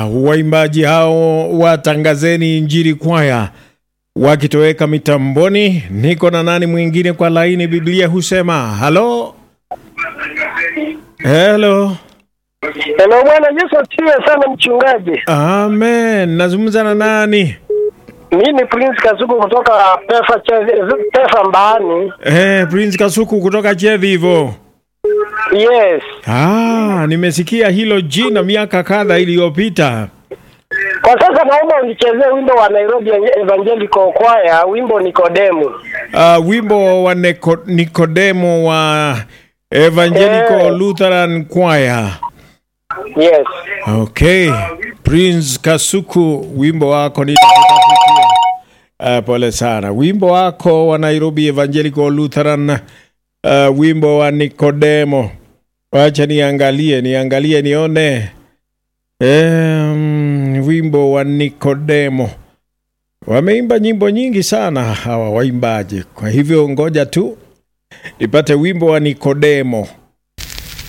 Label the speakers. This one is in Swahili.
Speaker 1: waimbaji hao watangazeni Injili kwaya wakitoweka mitamboni. Niko na nani mwingine kwa laini? Biblia husema halo, helo.
Speaker 2: Hello, Bwana Yesu asifiwe sana mchungaji.
Speaker 1: Amen. Nazungumza na nani?
Speaker 2: Mimi ni Prince Kasuku kutoka Pefa Che- Pefa Mbani.
Speaker 1: Eh, Prince Kasuku kutoka Chevivo.
Speaker 2: Yes.
Speaker 1: Ah, nimesikia hilo jina miaka kadha iliyopita.
Speaker 2: Kwa sasa naomba unichezee wimbo wa Nairobi Evangelical Choir, wimbo Nikodemu.
Speaker 1: Uh, wimbo wa Neko, Nikodemo wa Evangelical
Speaker 2: Eh.
Speaker 1: Lutheran Choir.
Speaker 2: Yes.
Speaker 1: Okay, Prince Kasuku, wimbo wako nitakutafutia. Uh, pole sana. Wimbo wako wa Nairobi Evangelical Lutheran, uh, wimbo wa Nikodemo. Wacha niangalie, niangalie nione. Um, wimbo wa Nikodemo. Wameimba nyimbo nyingi sana hawa waimbaji, kwa hivyo ngoja tu nipate wimbo wa Nikodemo.